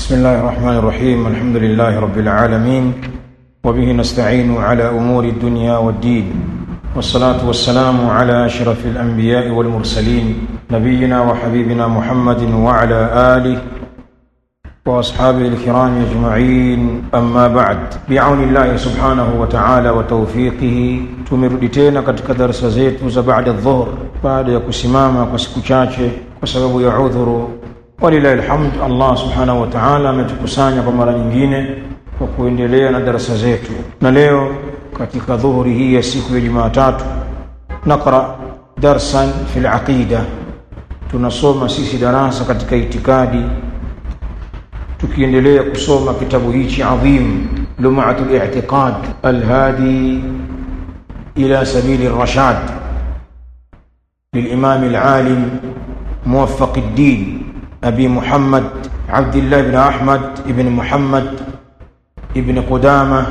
بسم الله الرحمن الرحيم الحمد لله رب العالمين وبه نستعين على امور الدنيا والدين والصلاه والسلام على اشرف الانبياء والمرسلين نبينا وحبيبنا محمد وعلى اله واصحابه الكرام اجمعين اما بعد بعون الله سبحانه وتعالى وتوفيقه tumerudi tena katika darasa zetu za baada dhuhur baada ya kusimama kwa siku chache kwa sababu ya udhuru walilahi alhamd allah subhanahu wa taala ametukusanya kwa mara nyingine kwa kuendelea na darasa zetu na leo katika dhuhuri hii ya siku ya jumaatatu naqra darsan fi laqida tunasoma sisi darasa katika itikadi tukiendelea kusoma kitabu hichi adhim lumatu li'tiqad alhadi ila sabili rashad للإمام العالم موفق الدين أبي محمد عبد الله بن أحمد بن محمد بن قدامة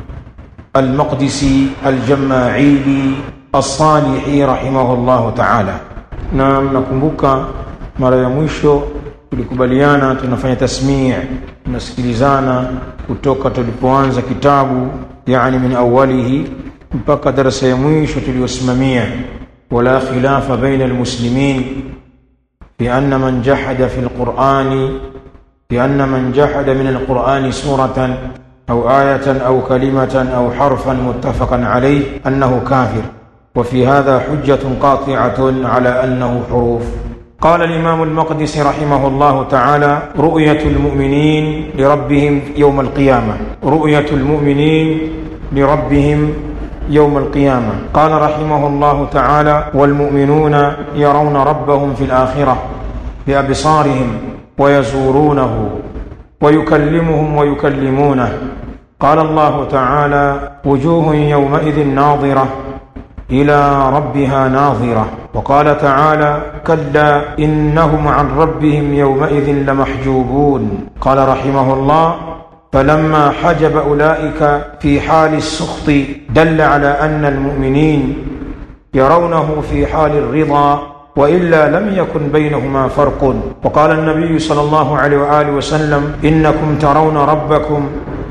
المقدسي الجماعيلي الصالحي رحمه الله تعالى نعم نكمبك mara ya mwisho tulikubaliana tunafanya tasmii tunasikilizana kutoka tulipoanza kitabu yani min awalihi mpaka darasa ya mwisho tuliyosimamia wala khilafa baina almuslimin بأن من جحد في القرآن بأن من جحد من القرآن سورة أو آية أو كلمة أو حرفا متفقا عليه أنه كافر وفي هذا حجة قاطعة على أنه حروف قال الإمام المقدس رحمه الله تعالى رؤية المؤمنين لربهم يوم القيامة رؤية المؤمنين لربهم يوم القيامة قال رحمه الله تعالى والمؤمنون يرون ربهم في الآخرة بأبصارهم ويزورونه ويكلمهم ويكلمونه قال الله تعالى وجوه يومئذ ناظرة إلى ربها ناظرة وقال تعالى كلا إنهم عن ربهم يومئذ لمحجوبون قال رحمه الله فلما حجب أولئك في حال السخط دل على أن المؤمنين يرونه في حال الرضا وإلا لم يكن بينهما فرق وقال النبي صلى الله عليه وآله وسلم إنكم ترون ربكم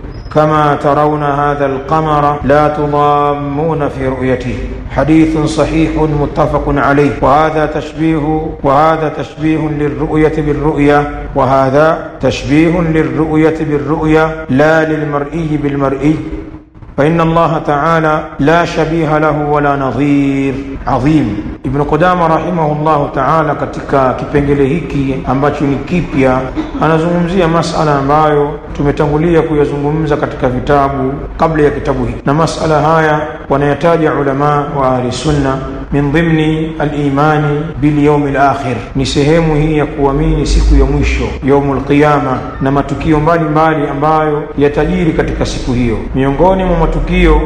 كما ترون هذا القمر لا تضامون في رؤيته حديث صحيح متفق عليه وهذا تشبيه وهذا تشبيه للرؤية بالرؤية وهذا تشبيه للرؤية بالرؤية لا للمرئي بالمرئي فإن الله تعالى لا شبيه له ولا نظير عظيم Ibn Qudama rahimahullahu ta'ala katika kipengele hiki ambacho ni kipya anazungumzia masala ambayo tumetangulia kuyazungumza katika vitabu kabla ya kitabu hiki, na masala haya wanayataja ulama wa ahli sunna min dhimni al-imani bil yawm al-akhir, ni sehemu hii ya kuamini siku ya mwisho yaumul qiyama na matukio mbalimbali mbali ambayo yatajiri katika siku hiyo. Miongoni mwa matukio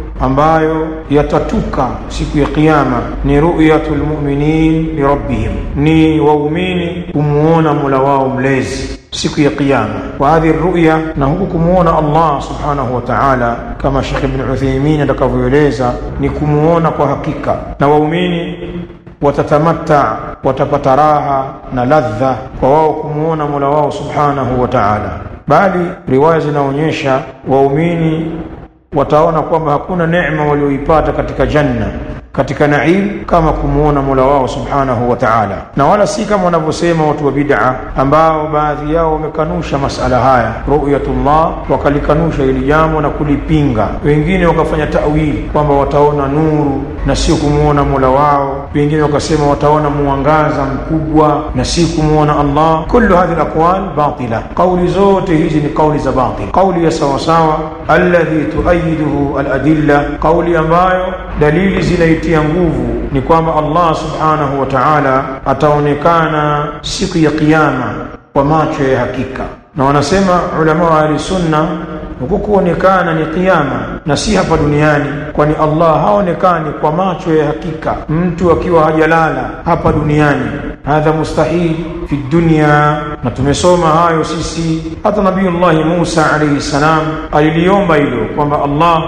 ambayo yatatuka siku ya kiyama ni ru'yatul mu'minin lirabbihim, ni waumini kumuona mola wao mlezi siku ya kiyama. Wa hadhihi ruya, na huku kumuona Allah subhanahu wa ta'ala, kama Sheikh Ibn Uthaymeen atakavyoeleza, ni kumuona kwa hakika, na waumini watatamata, watapata raha na ladha kwa wao kumuona mola wao subhanahu wa ta'ala, bali riwaya zinaonyesha waumini wataona kwamba hakuna neema walioipata katika janna katika naim kama kumwona mola wao subhanahu wa taala, na wala si kama wanavyosema watu wa bid'a ambao baadhi yao wamekanusha masala haya ru'yatullah, wakalikanusha hili jambo na kulipinga. Wengine wakafanya tawili kwamba wataona nuru na sio kumwona mola wao, wengine wakasema wataona mwangaza mkubwa na si kumwona Allah. Kullu hadhihi alaqwal batila, kauli zote hizi ni kauli za batil. Kauli ya sawasawa alladhi tuayiduhu aladilla, kauli ambayo dalili zinaitia nguvu ni kwamba Allah subhanahu wa ta'ala ataonekana siku ya kiyama kwa macho ya hakika, na wanasema ulama wa ahli sunna huku kuonekana ni kiyama na si hapa duniani, kwani Allah haonekani kwa macho ya hakika mtu akiwa hajalala hapa duniani. Hadha mustahil fi dunya, na tumesoma hayo sisi. Hata Nabiyullahi Musa alayhi salam aliliomba hilo kwamba Allah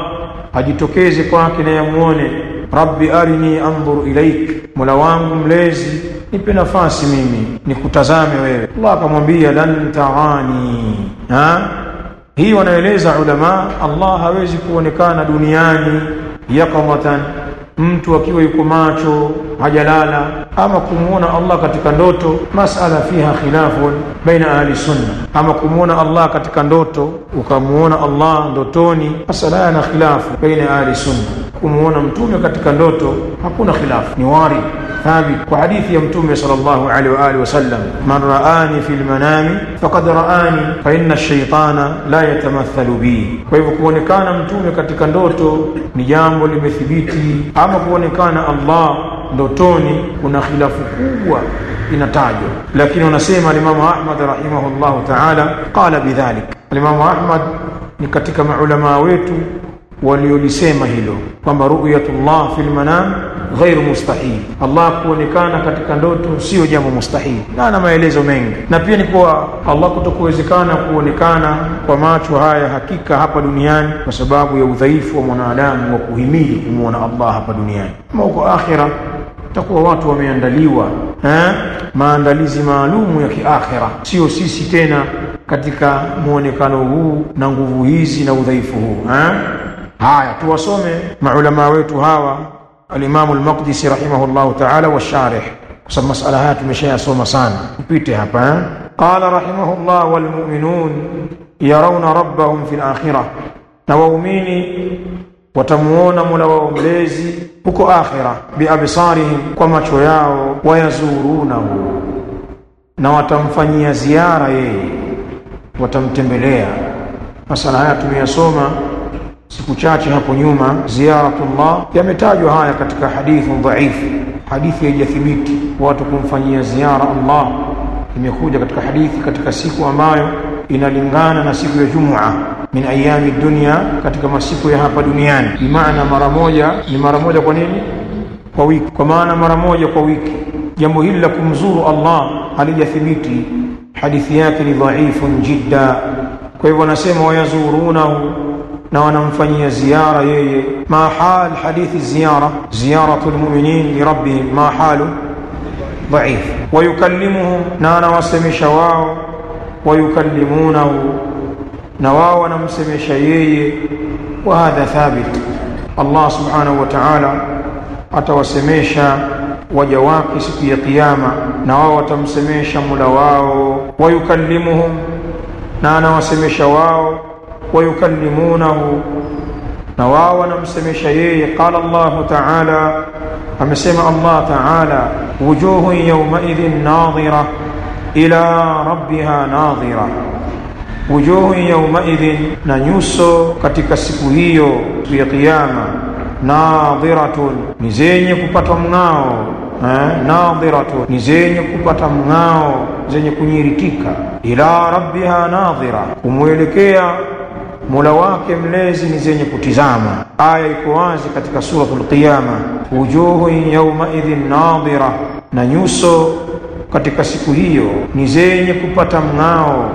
ajitokeze kwake na yamuone rabbi arini andhur ilaik, mola wangu mlezi nipe nafasi mimi nikutazame wewe Allah akamwambia lan tarani ha hii wanaeleza ulama Allah hawezi kuonekana duniani yaqamatan mtu akiwa yuko macho hajalala ama kumuona Allah katika ndoto masala fiha khilafun baina ahli sunna ama kumuona Allah katika ndoto ukamuona Allah ndotoni masala yana khilafu baina ahli sunna kumuona mtume katika ndoto hakuna khilafu ni wari ثابت وحديث يا متوم صلى الله عليه واله وسلم من رآني في المنام فقد رآني فإن الشيطان لا يتمثل بي kwa hivyo kuonekana mtume katika ndoto ni jambo limethibiti ama kuonekana Allah ndotoni kuna khilafu kubwa inatajwa lakini wanasema alimamu Ahmad rahimahullahu ta'ala qala bidhalik alimamu Ahmad ni katika maulama wetu waliolisema hilo kwamba ru'yatullah fil manam ghairu mustahil Allah kuonekana katika ndoto sio jambo mustahil na ana maelezo mengi na pia ni kwa Allah kutokuwezekana kuonekana kwa macho haya hakika hapa duniani kwa sababu ya udhaifu wa mwanadamu wa kuhimili kumwona Allah hapa duniani ama huko akhira takuwa watu wameandaliwa eh, maandalizi maalumu ya kiakhira sio sisi tena katika muonekano huu na nguvu hizi na udhaifu huu eh? haya tuwasome maulama wetu hawa alimamu al-Maqdisi rahimahullahu ta'ala washarih kwa sababu masala haya tumeshayasoma sana tupite hapa eh? qala rahimahullah walmu'minun yarawna rabbahum fil akhirah na waumini watamuona Mola wao mlezi huko akhira biabsarihim kwa macho yao wayazurunahu na watamfanyia ziara yeye watamtembelea masala haya tumeyasoma siku chache hapo nyuma ziyaratullah yametajwa haya katika hadithi dhaifu hadithi haijathibiti watu kumfanyia ziara Allah imekuja katika hadithi katika siku ambayo inalingana na siku ya Jumua min ayami dunya katika masiku ya hapa duniani bimaana mara moja ni mara moja kwa nini kwa wiki kwa maana mara moja kwa wiki jambo hili la kumzuru Allah halijathibiti hadithi yake ni dhaifun jidda kwa hivyo wanasema wayazurunahu na wanamfanyia ziara yeye ma hal hadithi ziyara ziyaratu lmuminin lirabbihim ma halu dhaif wayukallimuhum na anawasemesha wao wayukallimunahu na wao wanamsemesha yeye wa hadha thabit Allah subhanahu wa ta'ala atawasemesha waja wake siku ya kiyama na wao watamsemesha mula wao wayukallimuhum na anawasemesha wao wayukallimunahu na wao wanamsemesha yeye qala Allahu ta'ala amesema Allah ta'ala wujuhun yawmaidhin nadhira ila rabbiha nadhira wujuhun yawmaidhin na nyuso katika siku hiyo ya kiyama nadhiratun ni zenye kupata mng'ao eh, nadhiratun ni zenye kupata mng'ao zenye kunyiritika ila rabbiha nadhira kumwelekea mola wake mlezi ni zenye kutizama aya iko wazi katika suratul qiyama wujuhun yaumaidhin nadhira na nyuso katika siku hiyo ni zenye kupata mng'ao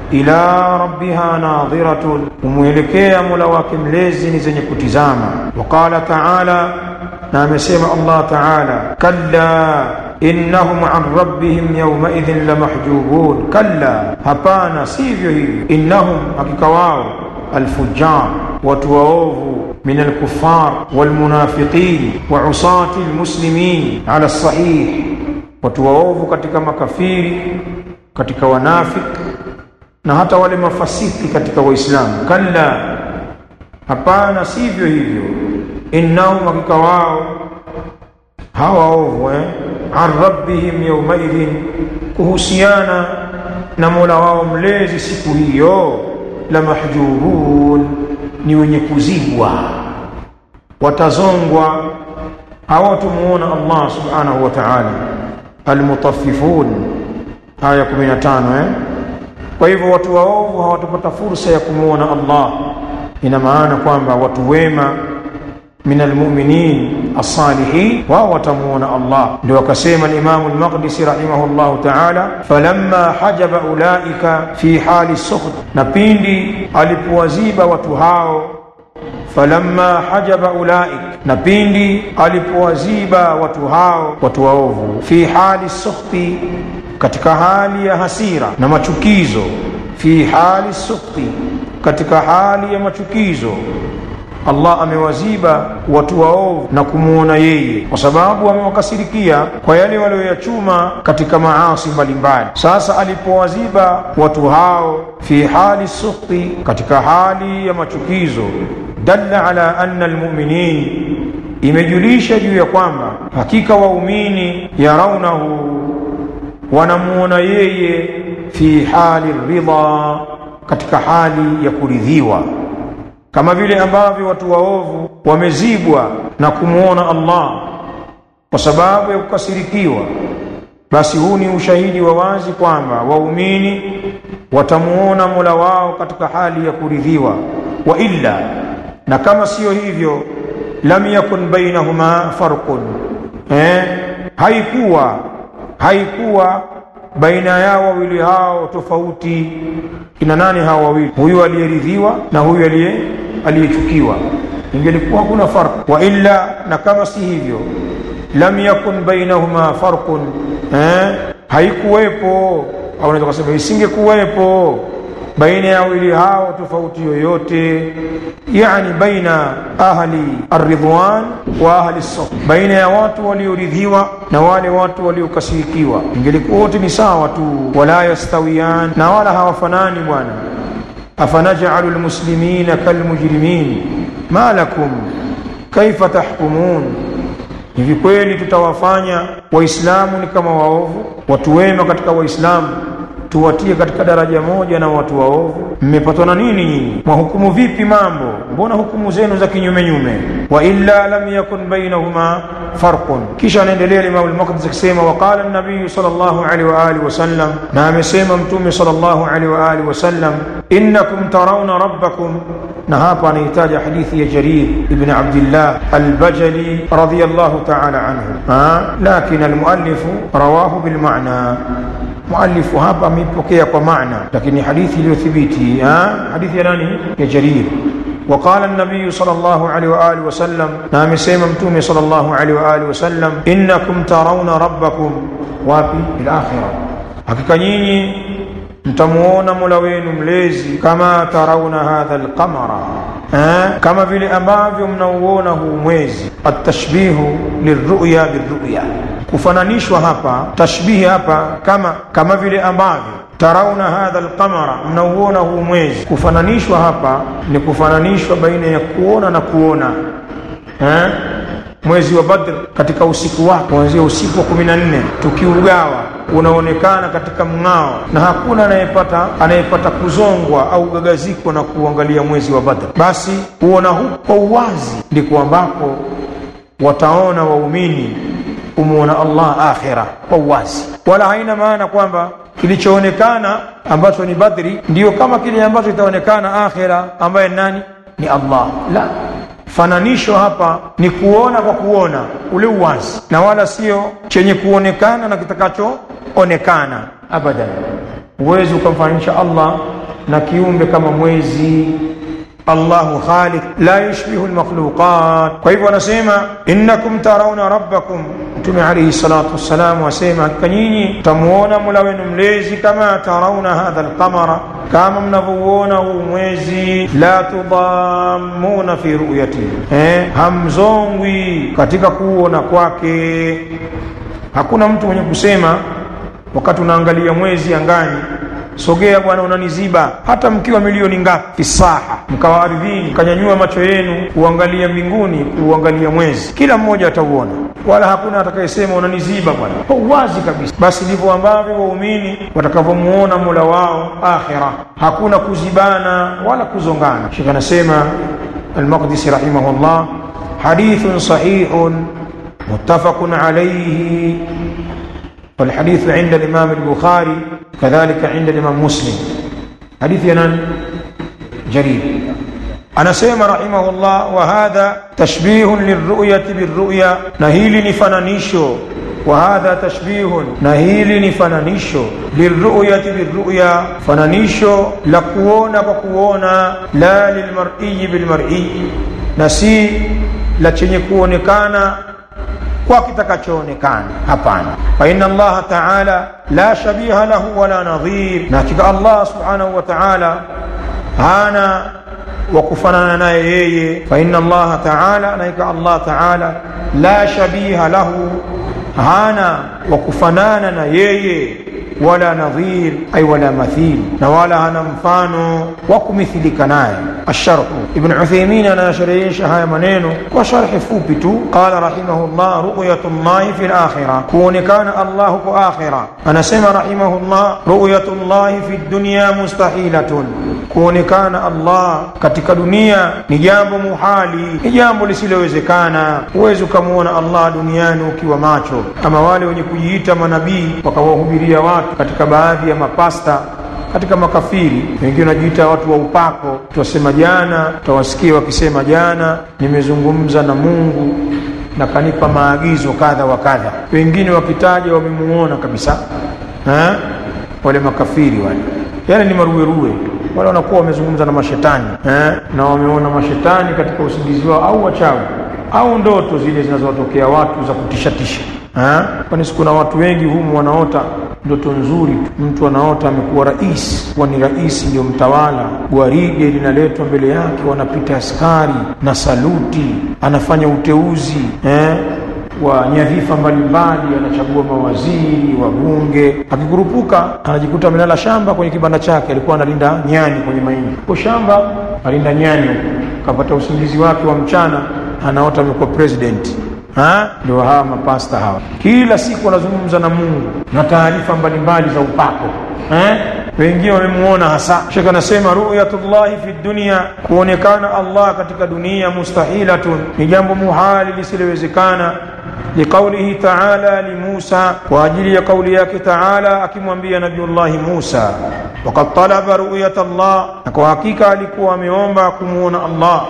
ila rabbiha nadhiratun kumwelekea mola wake mlezi ni zenye kutizama waqala taala na amesema allah taala kalla innahum an rabbihim yaumaidhin lamahjubun kalla hapana sivyo hivyo innahum hakika wao alfujar watu waovu min alkufar walmunafiqin wa usati almuslimin ala sahih watu waovu katika makafiri katika wanafiki na hata wale mafasiki katika waislamu kalla hapana sivyo hivyo innahum hakika wao hawa ovu eh? an rabbihim yaumaidhin kuhusiana na mola wao mlezi siku hiyo la mahjubun ni wenye kuzibwa watazongwa hawatumuona allah subhanahu wa taala almutaffifun aya 15 eh? kwa hivyo watu waovu hawatapata fursa ya kumwona Allah. Ina maana kwamba watu wema min almuminin assalihin wao watamwona Allah. Ndio akasema Alimamu Almaqdisi rahimahullahu taala, falamma hajaba ulaika fi hali sukht, na pindi alipowaziba watu hao falamma hajaba ulaik, na pindi alipowaziba watu hao watu waovu, fi hali sukhti, katika hali ya hasira na machukizo, fi hali sukhti, katika hali ya machukizo Allah amewaziba watu waovu na kumwona yeye, kwa sababu amewakasirikia kwa yale walioyachuma katika maasi mbalimbali. Sasa alipowaziba watu hao fi hali sukhti, katika hali ya machukizo, dalla ala anna almuminin, imejulisha juu ya kwamba hakika waumini yaraunahu, wanamuona yeye fi hali ridha, katika hali ya kuridhiwa kama vile ambavyo watu waovu wamezibwa na kumwona Allah kwa sababu ya kukasirikiwa, basi huu ni ushahidi wa wazi kwamba waumini watamuona Mola wao katika hali ya kuridhiwa. Wa illa, na kama siyo hivyo, lam yakun bainahuma farqun, eh, haikuwa haikuwa baina yao wawili hao tofauti. Kina nani hao wawili? Huyu aliyeridhiwa na huyu aliye aliyechukiwa, ingelikuwa hakuna farq. Wa illa, na kama si hivyo, lam yakun bainahuma farqun, eh, haikuwepo au unaweza kusema isingekuwepo baina ya wawili hao tofauti yoyote, yani baina ahli arridwan wa ahli saf, baina ya watu walioridhiwa na wale watu waliokasirikiwa, ingelikuwa wote ni sawa tu. Wala yastawiyan, na wala hawafanani bwana. Afanajalu lmuslimina kalmujrimin ma lakum kaifa tahkumun, hivi kweli tutawafanya Waislamu ni kama waovu, watu wema katika Waislamu tuwatie katika daraja moja na watu waovu? Mmepatwa na nini nyinyi? Mwahukumu vipi mambo? Mbona hukumu zenu za kinyume nyume? wa illa lam yakun bainahuma farqun. Kisha anaendelea Imam al-Maqdisi akisema, waqala an-nabiy sallallahu alaihi wa alihi wasallam, na amesema Mtume sallallahu alaihi wa alihi wasallam, innakum tarawna rabbakum. Na hapa anahitaja hadithi ya Jarir ibn Abdillah al-Bajali radiyallahu ta'ala anhu, lakin al-muallifu rawahu bil ma'na muallifu hapa ameipokea kwa maana, lakini hadithi iliyothibiti hadithi ya nani? Ya Jarir. Waqala an-nabiy sallallahu alaihi wa alihi wasallam, na amesema Mtume sallallahu alaihi wa alihi wasallam, innakum tarawna rabbakum, wapi? Fil akhirah, hakika nyinyi mtamuona mola wenu mlezi, kama tarauna hadha alqamara, kama vile ambavyo mnauona huu mwezi. Atashbihu lirruya birruya kufananishwa hapa, tashbihi hapa kama kama vile ambavyo tarauna hadha alqamara, mnauona huu mwezi. Kufananishwa hapa ni kufananishwa baina ya kuona na kuona eh? Mwezi wa Badr katika usiku wake kuanzia usiku wa kumi na nne tukiugawa unaonekana katika mng'ao, na hakuna anayepata anayepata kuzongwa au gagaziko na kuangalia mwezi wa Badr. Basi kuona huko kwa uwazi ndiko ambapo wataona waumini kumwona Allah akhira kwa uwazi, wala haina maana kwamba kilichoonekana ambacho ni Badri ndiyo kama kile ambacho kitaonekana akhira, ambaye nani? Ni Allah. La, fananisho hapa ni kuona kwa kuona ule uwazi, na wala sio chenye kuonekana na kitakachoonekana abadan. Huwezi ukamfananisha Allah na kiumbe kama mwezi Allahu khaliq la yushbihu almakhluqat. Kwa hivyo anasema innakum tarawna rabbakum, Mtume alayhi salatu wassalam asema hakika nyinyi mtamuona mola wenu mlezi, kama tarawna hadha alqamara, kama mnavyouona huu mwezi. La tudamuna fi ru'yati, eh, hamzongwi katika kuona kwake. Hakuna mtu mwenye kusema wakati unaangalia mwezi angani sogea bwana, unaniziba. Hata mkiwa milioni ngapi fisaha, mkawa ardhini, mkanyanyua macho yenu kuangalia mbinguni, kuangalia mwezi, kila mmoja atauona, wala hakuna atakayesema unaniziba bwana, kwa uwazi kabisa. Basi ndivyo ambavyo waumini watakavyomuona mola wao akhira, hakuna kuzibana wala kuzongana. Shekh anasema Almaqdisi rahimahullah, hadithun sahihun muttafaqun alayhi والحديث عند الإمام البخاري كذلك عند الإمام مسلم حديث ينان جرير أنا سيما رحمه الله وهذا تشبيه للرؤية بالرؤيا نهيل نفنانيشو wa hadha tashbihun na hili ni fananisho liruyati birruya fananisho la kuona kwa kuona la lilmar'iyi bilmar'i na si la chenye kuonekana kwa kitakachoonekana hapana fa inna allaha taala la shabiha lahu wala nadhir na hakika allah subhanahu wa taala hana wa kufanana naye yeye fa inna allaha taala na hakika allah taala la shabiha lahu hana wa kufanana na yeye wala nadhir ay wala mathil na wala hana mfano wa kumithilika naye الشرح ابن عثيمين أنا شريش هاي منينو وشرح فوبتو قال رحمه الله رؤية الله في الآخرة كون كان الله في آخرة أنا سمع رحمه الله رؤية الله في الدنيا مستحيلة كون كان الله katika dunia ni jambo muhali ni jambo lisilowezekana huwezi ukamwona allah duniani ukiwa macho kama wale wenye kujiita manabii wakawahubiria watu katika baadhi ya mapasta katika makafiri wengine wanajiita watu wa upako tuwasema jana tutawasikia wakisema jana nimezungumza na mungu na kanipa maagizo kadha wa kadha wengine wakitaja wamemuona kabisa ha? wale makafiri wale yale ni maruweruwe wale wanakuwa wamezungumza na mashetani ha? na wameona mashetani katika usingizi wao au wachawi au ndoto zile zinazowatokea watu za kutishatisha kwani sikuna watu wengi humu wanaota ndoto nzuri tu mtu anaota amekuwa rais kuwa ni rais ndio mtawala gwaride linaletwa mbele yake wanapita askari na saluti anafanya uteuzi eh? wa nyadhifa mbalimbali anachagua mawaziri wabunge akikurupuka anajikuta amelala shamba kwenye kibanda chake alikuwa analinda nyani kwenye mahindi ko shamba alinda nyani kapata usingizi wake wa mchana anaota amekuwa president ndio hawa mapasta hawa kila siku wanazungumza na mungu na taarifa mbalimbali za upako eh? wengine wamemuona hasa shekh anasema ruyatullahi fi dunia kuonekana allah katika dunia mustahilatun ni jambo muhali lisilowezekana liqaulihi taala limusa kwa ajili ya kauli yake taala akimwambia nabiullahi musa wakad talaba ruyat allah na kwa hakika alikuwa ameomba kumwona allah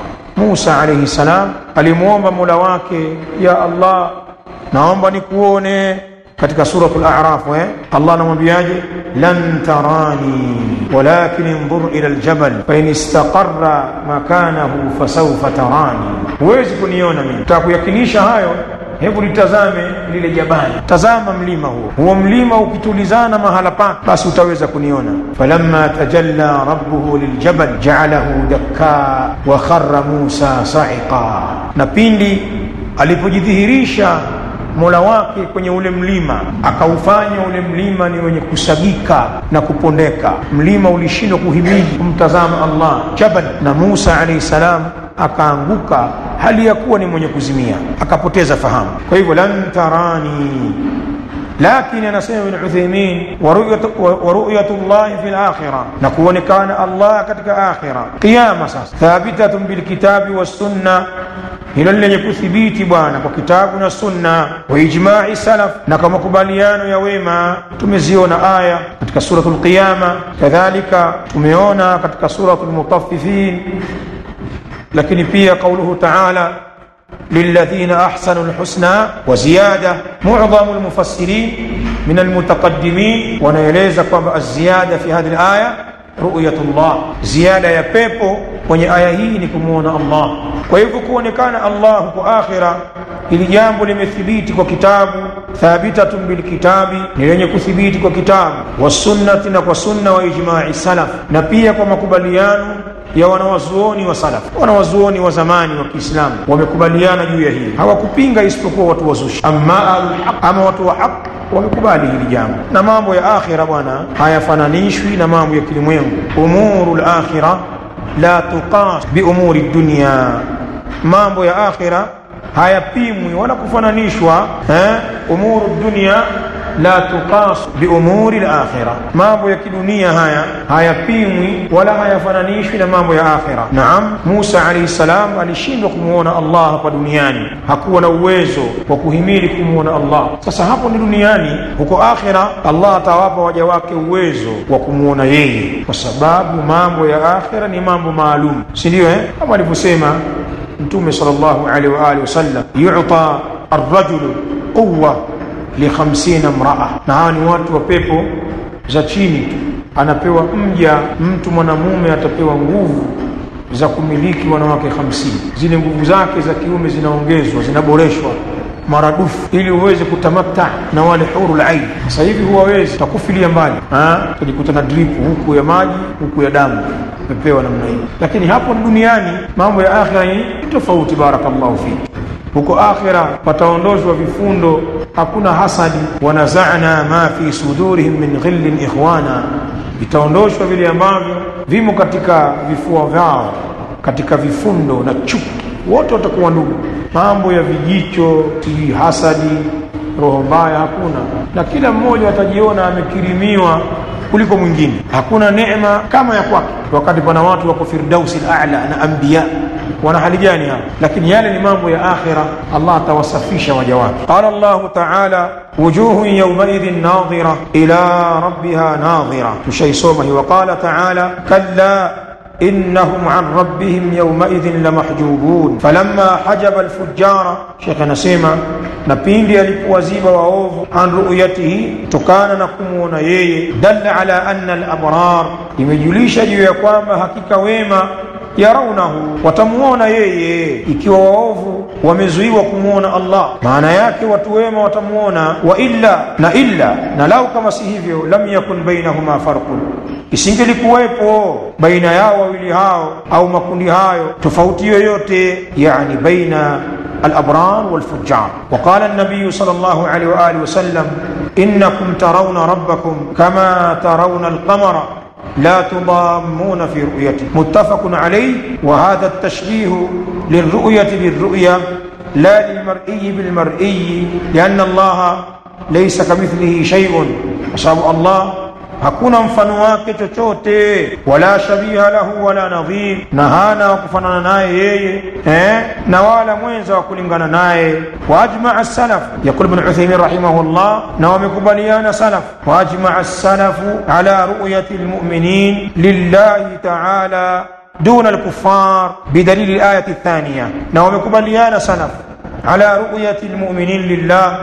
Musa alayhi salam alimwomba Mola wake, ya Allah, naomba nikuone katika suratul A'raf eh? Allah anamwambiaje? lan tarani walakin inzur ila aljabal fa in istaqarra makanahu fasawfa tarani, huwezi kuniona mimi. Takuyakinisha hayo hebu litazame lile jabali, tazama mlima huo. Huo mlima ukitulizana mahala pake, basi utaweza kuniona. falamma tajalla rabbuhu liljabal ja'alahu dakka wa kharra Musa sa'iqa, na pindi alipojidhihirisha mola wake kwenye ule mlima akaufanya ule mlima ni wenye kusagika na kupondeka. Mlima ulishindwa kuhimili kumtazama Allah jabal, na Musa alayhi salam akaanguka hali ya kuwa ni mwenye kuzimia, akapoteza fahamu. Kwa hivyo lan tarani, lakini anasema Ibn Uthaymin wa ru'yatu llahi fi lakhira, na kuonekana Allah katika akhira, qiyama. Sasa thabitatun bilkitabi wassunna hilo lenye kuthibiti bwana kwa kitabu na sunna wa ijma'i salaf na kwa makubaliano ya wema tumeziona aya katika suratul qiyama kadhalika tumeona katika suratul mutaffifin lakini pia qauluhu ta'ala للذين أحسنوا الحسنى وزيادة معظم المفسرين من المتقدمين ونيلeza kwamba الزيادة في هذه الآية رؤية الله زيادة ya pepo kwenye aya hii ni kumuona Allah kwa hivyo kuonekana Allah huko akhira ili jambo limethibiti kwa kitabu thabitatun bilkitabi ni lenye kuthibiti kwa kitabu wasunnati na kwa sunna wa ijma'i salaf na pia kwa makubaliano ya wanawazuoni wa salaf wanawazuoni wa zamani wa Kiislamu wamekubaliana juu ya hili hawakupinga isipokuwa watu wazushi amma ama watu wa haq wamekubali hili jambo na mambo ya akhira bwana hayafananishwi na mambo ya kilimwengu umuru lakhira la tuqas biumuri dunya mambo ya akhira hayapimwi wala kufananishwa eh? umuru dunya la tuqas biumuri lakhira, mambo ya kidunia haya hayapimwi wala hayafananishwi na mambo ya akhira. Naam, Musa alayhi salam alishindwa kumwona Allah hapa duniani, hakuwa na uwezo wa kuhimili kumwona Allah. Sasa hapo ni duniani, huko akhira Allah atawapa waja wake uwezo wa kumwona yeye, kwa sababu mambo ya akhira ni mambo maalum, si ndio? Eh, kama alivyosema Mtume sallallahu alaihi wa alihi wasallam, yuta arrajulu quwa li 50 mraa, na hawa ni watu wa pepo za chini tu. Anapewa mja mtu mwanamume atapewa nguvu za kumiliki wanawake 50. Zile nguvu zake za kiume zinaongezwa, zinaboreshwa maradufu ili uweze kutamata na wale huru ain. Sasa hivi huwawezi, takufilia mbali, utajikuta na dripu huku ya maji huku ya damu umepewa namna hii. Lakini hapo duniani mambo ya akhira ni tofauti. Barakallahu fiki. Huko akhira pataondoshwa vifundo, hakuna hasadi. wanazana ma fi sudurihim min ghillin ikhwana, vitaondoshwa vile ambavyo vimo katika vifua vyao katika vifundo na chuki, wote watakuwa ndugu. Mambo ya vijicho, sijui hasadi, roho mbaya hakuna, na kila mmoja atajiona amekirimiwa kuliko mwingine. Hakuna neema kama ya kwake, wakati pana watu wako firdausi al-a'la na anbiya wana hali gani hapa? Lakini yale ni mambo ya akhira, Allah atawasafisha waja wake. Qala Allahu ta'ala wujuhun yawmaidhin nadhira ila rabbiha nadhira, tushaisoma hiyo. Qala ta'ala kalla innahum an rabbihim yawmaidhin lamahjubun falamma hajaba alfujara. Shekh anasema na pindi alipowaziba waovu, an ru'yatihi, kutokana na kumwona yeye, dalla ala anna alabrar, imejulisha juu ya kwamba hakika wema yaraunahu watamuona yeye. Ikiwa waovu wamezuiwa kumwona Allah, maana yake watu wema watamuona. Wa illa na illa na lau kama si hivyo, lam yakun bainahuma farqun, isingelikuwepo baina yao wawili hao au makundi hayo tofauti yoyote, yani baina الأبرار والفجار وقال النبي صلى الله عليه وآله وسلم إنكم ترون ربكم كما ترون القمر لا تضامون في رؤيته متفق عليه وهذا التشبيه للرؤية بالرؤية لا للمرئي بالمرئي لأن الله ليس كمثله شيء وسبب الله hakuna mfano wake chochote, wala shabiha lahu wala nadhir, na hana wa kufanana naye yeye eh, na wala mwenza wa kulingana naye. Wa ajmaa salaf, yaqul Ibn Uthaymin rahimahullah, na wamekubaliana salaf, wa ajmaa salafu ala ru'yati almu'minin lillahi ta'ala duna alkuffar bidalili alayati thaniya, na wamekubaliana salaf ala ru'yati almu'minin lillah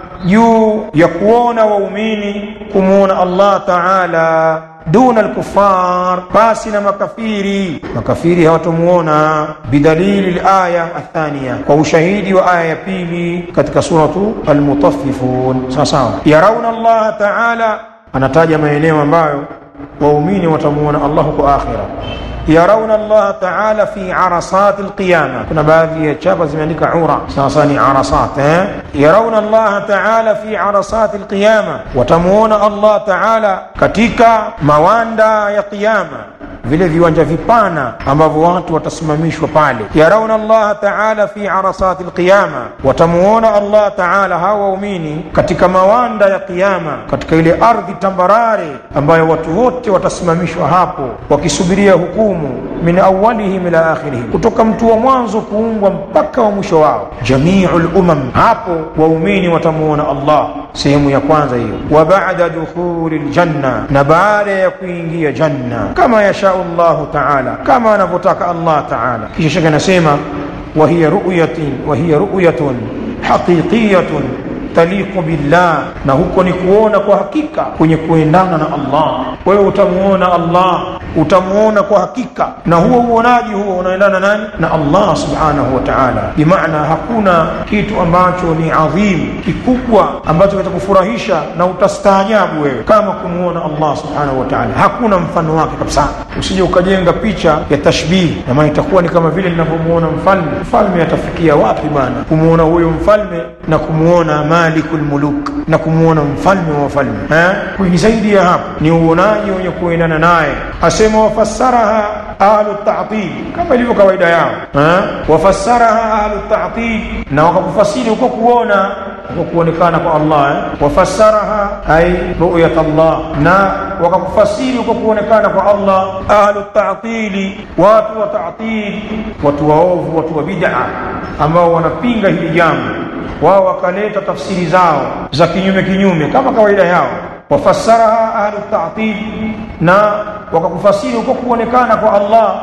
juu ya kuona waumini kumwona Allah taala duna alkufar, basi na makafiri. Makafiri hawatamuona bidalili alaya athaniya, kwa ushahidi wa aya ya pili katika suratu Almutaffifun. Sawa sawa, yarauna Allah taala, anataja maeneo ambayo waumini watamuona Allah kwa akhira yarauna Allah taala fi arasat alqiyama. Kuna baadhi ya chapa zimeandika ura, sasa ni arasat eh? Yarauna Allah taala fi arasat alqiyama, watamuona Allah taala katika mawanda ya qiyama, vile viwanja vipana ambavyo watu watasimamishwa pale. Yarauna Allah taala fi arasat alqiyama, watamuona Allah taala hawa waumini katika mawanda ya qiyama, katika ile ardhi tambarare ambayo watu wote watasimamishwa hapo wakisubiria hukumu min awalihim ila akhirihim, kutoka mtu wa mwanzo kuumbwa mpaka wa mwisho wao. Jamiul umam, hapo waumini watamuona Allah. Sehemu ya kwanza hiyo. Wa ba'da dukhuli ljanna, na baada ya kuingia janna, kama yashau Allahu taala, kama anavyotaka Allah taala. Kisha shaka anasema wa hiya ru'yatun wa hiya ru'yatun haqiqiyatun taliqu billah, na huko ni kuona kwa hakika kwenye kuendana na Allah. Wewe utamuona Allah, utamuona kwa hakika, na huo uonaji huo unaendana nani? Na Allah subhanahu wa ta'ala. Bimaana hakuna kitu ambacho ni adhim kikubwa ambacho kitakufurahisha na utastaajabu wewe kama kumuona Allah subhanahu wa ta'ala. Hakuna mfano wake kabisa. Usije ukajenga picha ya tashbih, na maana itakuwa ni kama vile ninavyomuona mfalme. Mfalme atafikia wapi bwana kumuona huyo mfalme na kumuona malikul muluk na kumwona mfalme wa wafalme eh? Ni zaidi ya hapo, ni uonaji wenye kuendana naye. Asema wafassaraha ahlu ta'til, kama ilivyo kawaida yao eh? Wafassaraha ahlu ta'til, na wakakufasiri huko kuona huko kuonekana kwa Allah eh? Wafassaraha ay ru'yat Allah, na wakakufasiri huko kuonekana kwa Allah. Ahlu ta'tili, watu wa ta'til, watu waovu, watu wa bid'a ambao wanapinga hili jambo wao wakaleta tafsiri zao za kinyume kinyume kama kawaida yao. Wafassaraha ahlu ta'til, na wakakufasiri huko kuonekana kwa Allah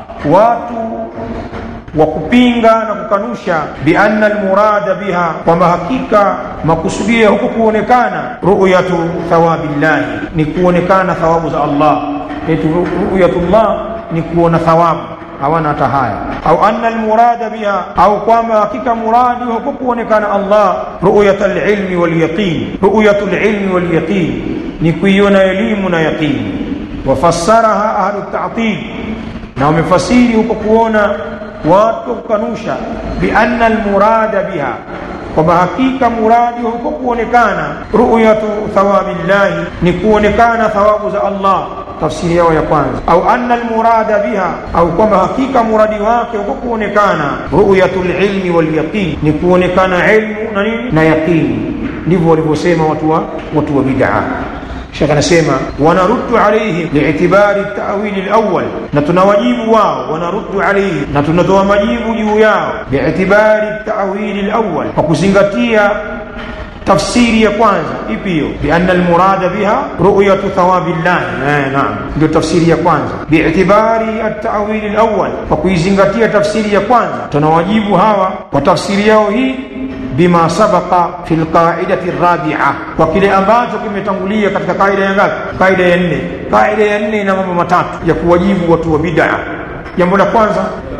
watu wa kupinga na kukanusha, bianna almurada biha, kwamba hakika makusudio ya huko kuonekana ru'yatu thawabillahi ni kuonekana thawabu za Allah yetu ru'yatullah ni kuona thawabu hawana hata haya au anna almurada biha au kwamba hakika muradi huko kuonekana Allah ru'yat alilmi walyaqin ru'yat alilmi walyaqin ni kuiona elimu na yaqini wafassaraha ahlu ta'til na wamefasiri huko kuona watu kukanusha bianna almurada biha kwamba hakika muradi huko kuonekana ru'yatu thawabillahi ni kuonekana thawabu za Allah tafsiri yao ya kwanza au anna almurada biha au kwamba hakika muradi wake huko kuonekana ru'yatul ilmi wal yaqin ni kuonekana ilmu na nini na yaqini ndivyo walivyosema watu wa watu wa bid'a Sheikh anasema wanaruddu alayhim li'tibari at-ta'wil al-awwal na tunawajibu wao wanaruddu alayhim na tunatoa majibu juu yao li'tibari at-ta'wil al-awwal kwa kuzingatia tafsiri ya kwanza ipi hiyo bianna almurada biha ru'yatu thawabillah eh naam ndio tafsiri ya kwanza bi'tibari at-ta'wil al-awwal kwa kuizingatia tafsiri ya kwanza tunawajibu hawa kwa tafsiri yao hii bima sabaqa fi alqaidati arabi'a kwa kile ambacho kimetangulia katika kaida ya ngapi kaida ya nne kaida ya nne ina mambo matatu ya kuwajibu watu wa bid'a jambo la kwanza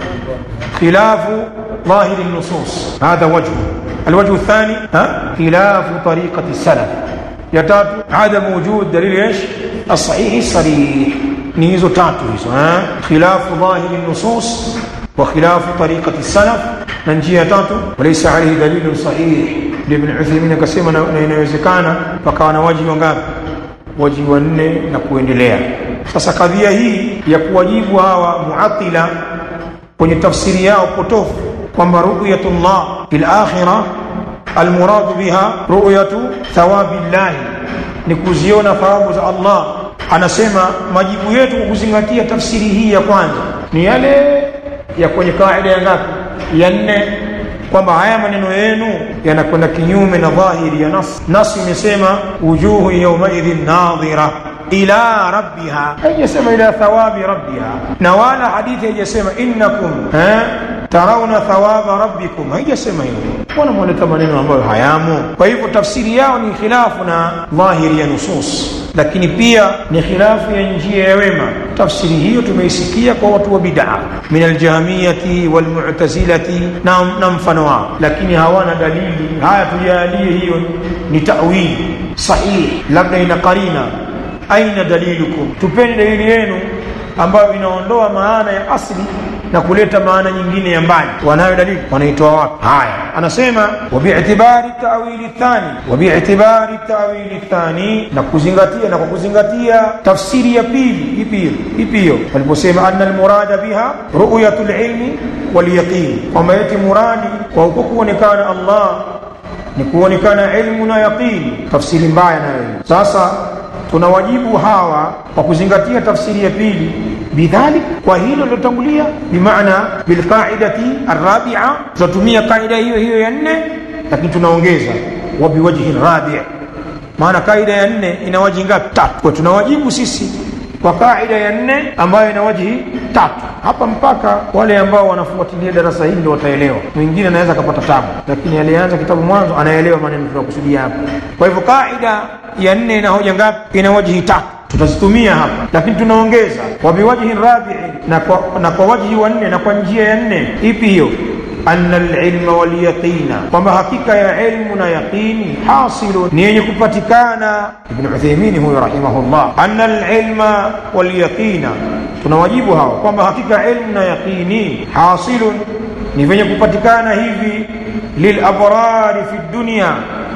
khilafu ظاهر النصوص هذا وجه الوجه الثاني ها خلاف طريقة السلف يتات عدم وجود دليل ايش الصحيح الصريح نيزو تاتو ها خلاف ظاهر النصوص وخلاف طريقة السلف ننجي تاتو وليس عليه دليل صحيح لابن عثيمين كسيما inawezekana pakawa na waji wangapi waji wanne na kuendelea sasa kadhia hii ya kuwajibu hawa muatila kwenye tafsiri yao potofu kwamba ru'yatullah fil akhirah almuradu biha ru'yatu thawabillahi ni kuziona thawabu za Allah anasema majibu yetu kwa kuzingatia tafsiri hii ya kwanza ni yale ya kwenye kaida ya ngapi ya nne kwamba haya maneno yenu yanakwenda kinyume na dhahiri ya nas nas imesema wujuhu yawmaidhin nadhira ila rabbiha haijasema ila thawabi rabbiha na wala hadithi haijasema innakum eh tarauna thawaba rabbikum haijasema hivyo mbona mwaleta maneno ambayo hayamo kwa hivyo tafsiri yao ni khilafu na dhahiri ya nusus lakini pia ni khilafu ya njia ya wema tafsiri hiyo tumeisikia kwa watu wa bid'a min aljahmiyati walmu'tazilati na, na mfano wao lakini hawana dalili haya tujalie hiyo ni ta'wili sahihi labda ina qarina aina dalilukum tupeni dalili yenu ambayo inaondoa maana ya asli na kuleta maana nyingine ya mbali wanayo dalili wanaitoa wapi haya anasema wabi'tibari ta'wili thani wabi'tibari ta'wili thani na kuzingatia na kwa kuzingatia tafsiri ya pili ipi hiyo ipi hiyo waliposema anna almurada biha ru'yatul ilmi wal yaqin kwamba eti muradi kwa huko kuonekana Allah ni kuonekana ilmu na yaqini tafsiri mbaya nayo sasa tunawajibu hawa kwa kuzingatia tafsiri ya pili bidhalik kwa hilo lilotangulia bimaana bilqaidati arrabi'a tunatumia kaida hiyo hiyo ya nne lakini tunaongeza wa biwajhi rabi' maana kaida ya nne ina waji ngapi tatu kwa tunawajibu sisi kwa kaida ya nne ambayo ina wajihi tatu hapa mpaka wale ambao wanafuatilia darasa hili ndio wataelewa mwingine anaweza akapata tabu lakini aliyeanza kitabu mwanzo anaelewa maneno tunakusudia hapa kwa hivyo kaida ya nne ina hoja ngapi ina wajihi tatu tutazitumia hapa lakini tunaongeza wa biwajhi rabi'i na kwa, na kwa wajhi wa nne na kwa njia ya nne ipi hiyo anna alilma walyaqina kwamba hakika ya ilmu na yaqini hasilu ni yenye kupatikana ibn Uthaymeen huyo rahimahullah anna alilma walyaqina tunawajibu hawa kwamba hakika ilmu na yaqini hasilun ni venye kupatikana hivi lilabrari fi dunya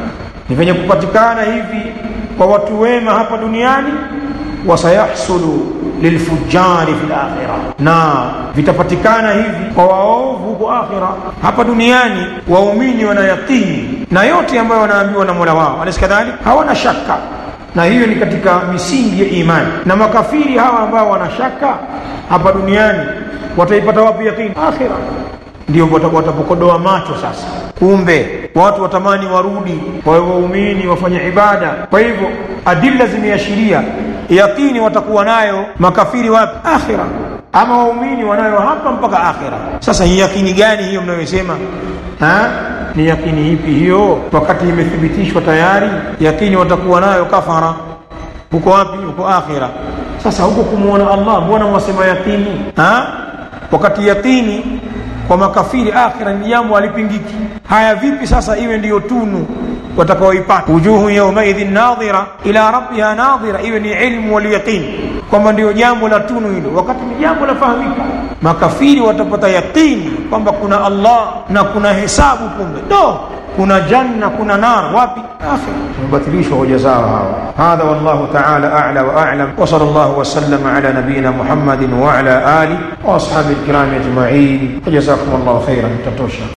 ni venye kupatikana hivi kwa watu wema hapa duniani wasayahsulu lilfujari fil akhirah na vitapatikana hivi kwa waovu huko akhira hapa duniani waumini wanayaqini na yote ambayo wanaambiwa na Mola wao alaysa kadhalik hawana shaka na hiyo ni katika misingi ya imani na makafiri hawa ambao wana shaka hapa duniani wataipata wapi yaqini akhira ndio watapokodoa macho sasa kumbe watu watamani warudi wawe waumini wafanye ibada kwa hivyo adilla zimeashiria yaqini watakuwa nayo makafiri wapi akhira ama waumini wanayo hapa mpaka akhira sasa hii yakini gani hiyo mnayosema ni yakini ipi hiyo wakati imethibitishwa tayari yakini watakuwa nayo kafara huko wapi huko akhira sasa huko kumwona allah mbona mwasema yakini ha? wakati yakini kwa makafiri akhira ni jambo halipingiki haya vipi sasa iwe ndiyo tunu watakaoipata wujuhu yaumaidhin nadhira ila rabbiha nadhira iwe ni ilmu walyaqin kwamba ndio jambo la tunu hilo wakati ni jambo lafahamika makafiri watapata yaqini kwamba kuna allah na kuna hesabu kumbe do kuna janna kuna nar wapi akhir tumebatilishwa hoja zao hawa hadha wallahu taala a'la wa a'lam wa sallallahu wa sallama ala nabiyyina muhammadin wa ala ali wa ashabi alkiram ajma'in jazakum allah khairan tatosha